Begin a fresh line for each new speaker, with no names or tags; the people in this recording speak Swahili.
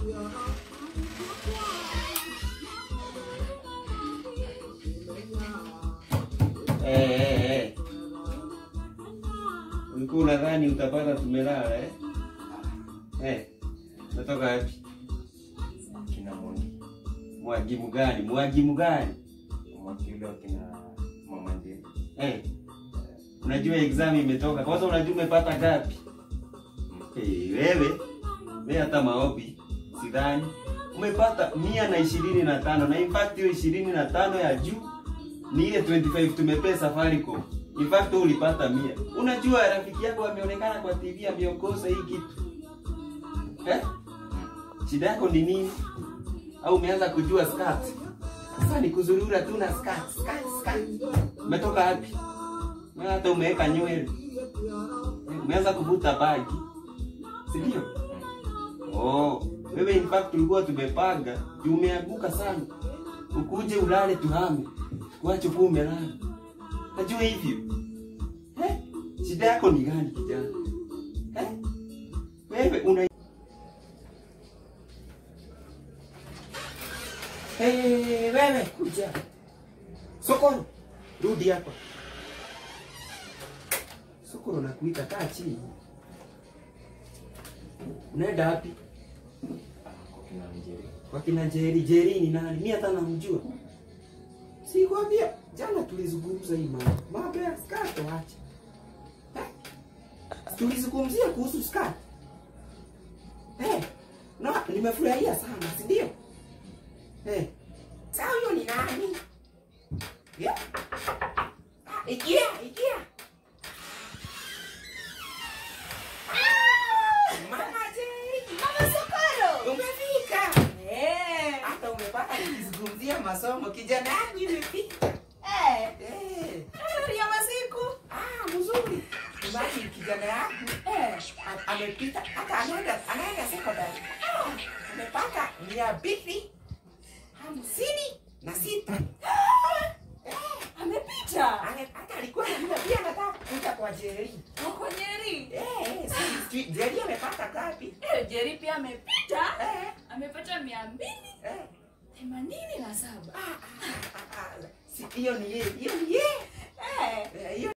Eh, eh, eh. Ulikuwa unadhani utapata tumelala eh? Eh. Natoka wapi?
Kina Mondi.
Mwagimu gani? Mwagimu gani?
Mwakili wa kina Mama Njeri.
Eh. Unajua exam imetoka. Kwanza unajua umepata ngapi? Eh, wewe wewe hata maombi sidhani umepata mia na ishirini na tano na in fact hiyo ishirini na tano ya juu ni ile 25 tumepea Safaricom. In fact wewe ulipata mia. Unajua rafiki yako ameonekana kwa TV ameongoza hii kitu. Eh? Shida yako ni nini? Au umeanza kujua skat? Sasa ni kuzurura tu na skat, skat, skat. Umetoka wapi? Wewe hata umeweka nywele. Umeanza kuvuta bagi. Si ndio? Oh, wewe in fact tulikuwa tumepanga, juu umeanguka sana. Ukuje ulale tuhame. Kuache kuwa umelala. Najua hivyo. Eh? Shida yako ni gani kijana? Eh? Wewe una Hey, wewe kuja. Sokoro, rudi hapa. Sokoro nakuita, kaa chini. Unaenda wapi?
Kwa kina Njeri.
Kwa kina Jeri. Jeri ni nani? Mimi hata namjua. Sikwambia jana tulizungumza hii mambo. Mambo ya skato acha. Eh? Tulizungumzia kuhusu skato. Eh, no, nimefurahia sana, si ndio? Eh. Sasa huyo ni nani? Yeah. Ah, Ingia, ingia. Ah, Mama Jeri.
Mama Sokoro.
Umefika.
Eh.
Hata umepata kuzungumzia masomo kijana yangu imefika.
Eh.
Eh.
Habari ya masiku.
Ah, mzuri. Imagine kijana yangu
Eh.
a- amepita hata anaenda anaenda secondary. Ah, amepata mia mbili hamsini na sita. Eh,
Amepita.
ame- hata alikuwa anajua pia anataka kuja kwa Jerry.
Wako Nyeri.
Eh, eh, si- si- Jerry amepata ngapi?
Eh, Jerry pia amepita.
Eh,
Amepata mia mbili
eh.
themanini na saba.
Ah, ah, ah, ah, ah. Si hiyo ni yeye, hiyo ni yeye.
Eh.
Eh, hiyo